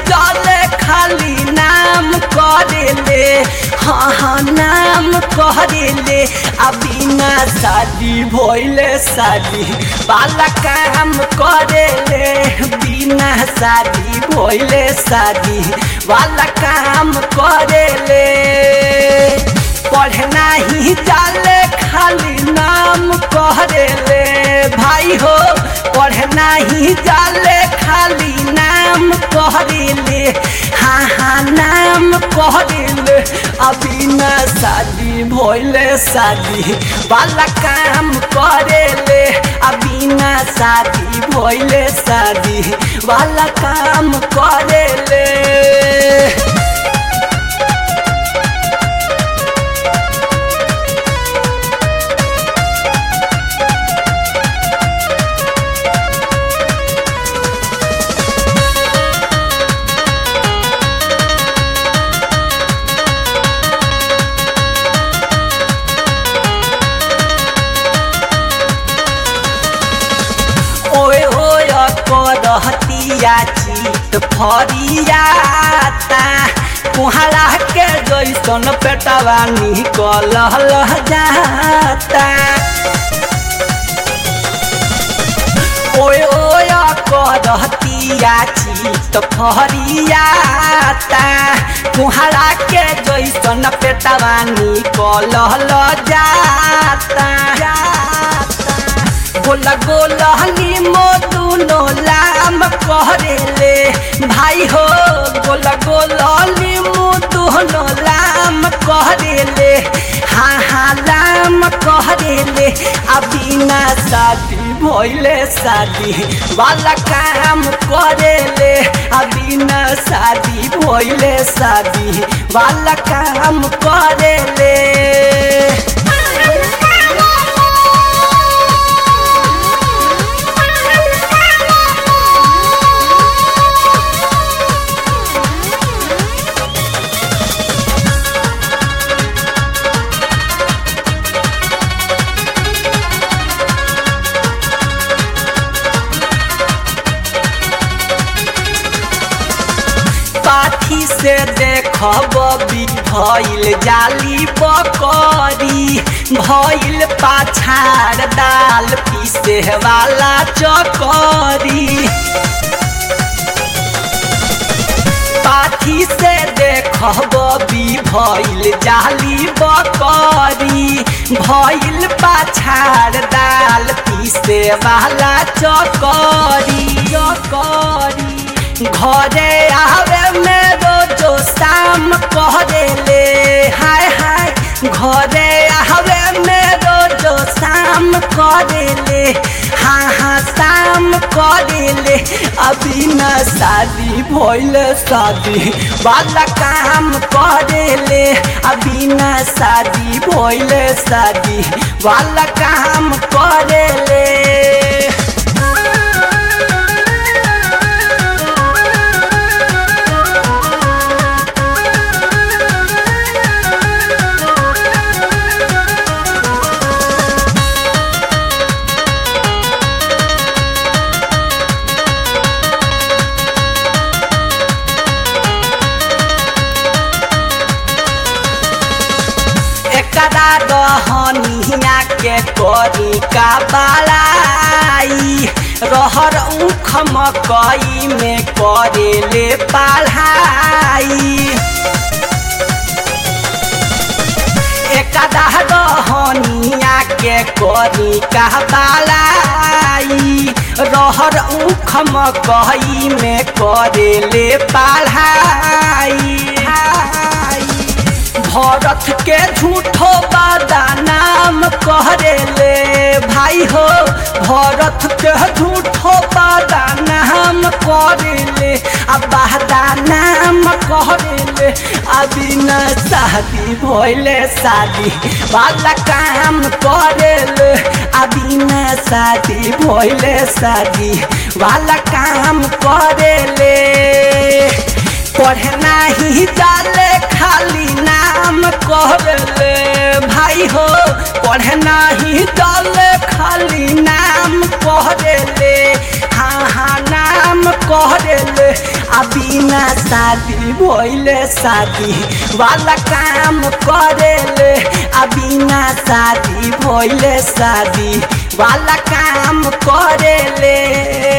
जाले खाली नाम करेले हाँ हाँ नाम करेले अभी ना शादी भइले शादी वाला काम करेले बिना शादी भइले शादी वाला काम करेले पढ़ना ही जाले खाली नाम करेले भाई हो पढ़ना ही जाले खाली नाम करेले हाँ हाँ नाम करेले अभी ना शादी भइले शादी वाला काम करेले अभी ना शादी भइले शादी वाला काम करेले ओए ओए करहतिया चित फरियाता कुहरा के जैसन पेटवा निकल जाता ओए ओए करहतिया चित फरियाता कुहरा के जैसन पेटवा निकल जाता गोला गोला नीमो दुनो लाम करेले भाई हो गोला गोला नीमो दुनो लाम करेले हाँ हाँ लाम करेले अभी ना शादी भइले शादी वाला काम करेले अभी ना शादी भइले शादी वाला काम करेले पाथी से देखब भइल जाली बकरी भइल पाछाड़ दाल पीसे वाला चकरी पाथी से देखब भइल जाली बकरी भइल पाछाड़ दाल पीसे वाला चकरी चकरी घरे आवे में रोजो शाम करेले हाय हाय घरे आवे में रोजो शाम करेले हाँ हाँ शाम करेले अभी न शादी भइल शादी वाला काम करेले अभी न शादी भइल शादी वाला काम करेले एकरा रहनिया के करी का बड़ाई रहर उख मकई में करेले पढ़ाई एकरा रहनिया के करी का बड़ाई रहर उख मकई में करेले पढ़ाई भरत के झूठो बादा नाम करेले भाई हो भरत के झूठो बादा नाम करेले आ बादा नाम करेले अभी न शादी भइले शादी वाला काम करेले अभी न शादी भइले शादी वाला काम करेले पढ़ना ही जाले खाली नाम कहले भाई हो पढ़ना ही जाले खाली नाम कहले हाँ हाँ नाम करेले आ बिना शादी भइले शादी वाला काम करेले आ बिना शादी भइले शादी वाला काम करेले